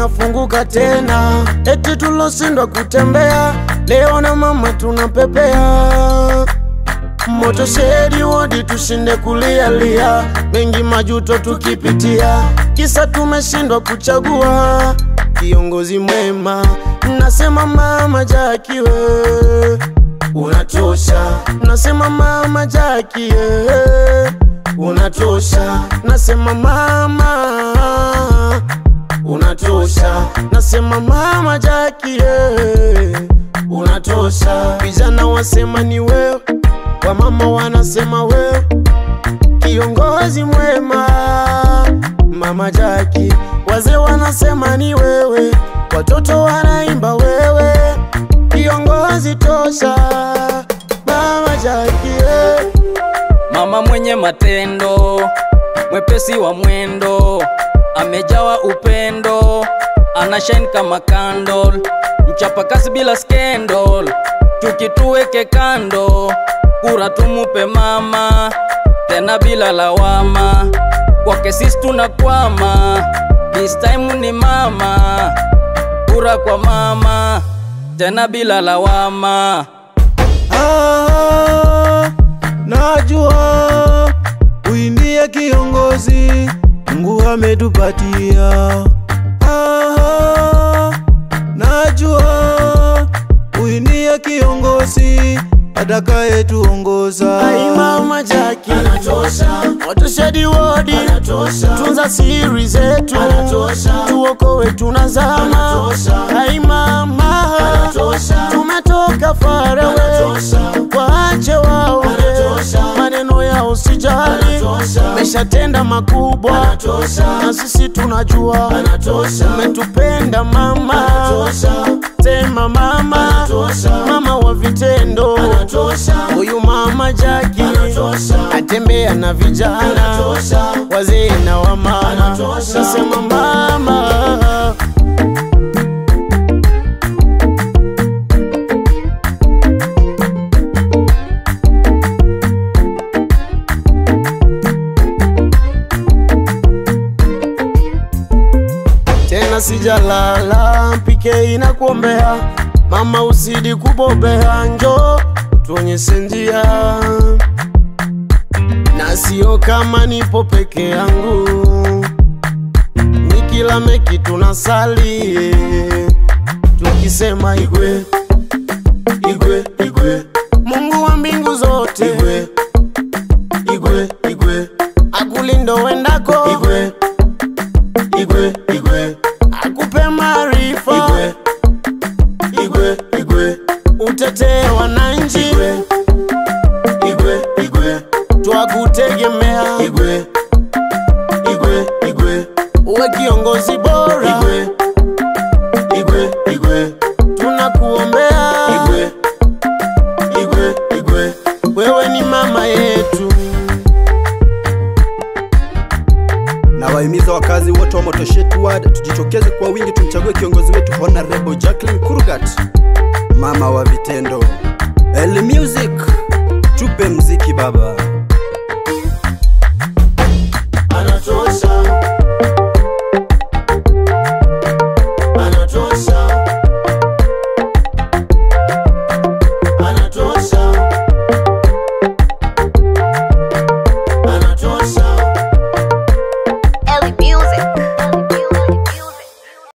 inafunguka tena, eti tulosindwa kutembea leo na mama tunapepea moto shedi wodi tushinde kulialia, mengi majuto tukipitia, kisa tumeshindwa kuchagua kiongozi mwema. Nasema mama Jaki we unatosha, nasema mama Jaki eh, unatosha, nasema mama unatosha, nasema mama Jaki eh, unatosha. Vijana wasema ni wewe, wamama wanasema wewe kiongozi mwema, mama Jaki. Wazee wanasema ni wewe, watoto wanaimba wewe, kiongozi tosha, mama Jaki eh. Mama mwenye matendo, mwepesi wa mwendo, amejawa upendo, ana shine kama candle, mchapakazi bila scandal, chuki tuweke kando, kura tumupe mama, tena bila lawama, kwake sisi tunakwama, this time ni mama, kura kwa mama, tena bila lawama. Ah, najua huyu ndiye kiongozi Mungu ametupatia. Ah, najua huyu ndiye kiongozi atakayetuongoza. Ai mama Jaki anatosha, watoshedi wodi anatosha, tunza siri zetu anatosha, tuokoe tunazama Ai mama anatosha, tumetoka far away, waache waonge maneno yao sijali, meshatenda makubwa na sisi tunajua umetupenda mama, tema mama, mama wa vitendo huyu mama Jaki atembea na vijana wazee na wamama, nasema mama tena sijalala, mpike inakuombea mama, usidi kubobea, njo utuonyeshe njia, na sio kama nipo peke yangu, nikila meki tunasali tukisema igwe igwe igwe, Mungu wa mbingu zote igwe igwe igwe, akulindo wendako igwe igwe igwe akupe maarifa igwe igwe igwe utetee wananchi igwe igwe igwe twakutegemea igwe igwe igwe uwe kiongozi bora igwe igwe igwe tunakuombea igwe igwe igwe wewe ni mama yetu na wahimiza wakazi wote wa Motoshet Ward tujitokeze kwa wingi tumchague kiongozi wetu Honorable Jacqueline Kurgat, mama wa vitendo. El Music, tupe mziki baba.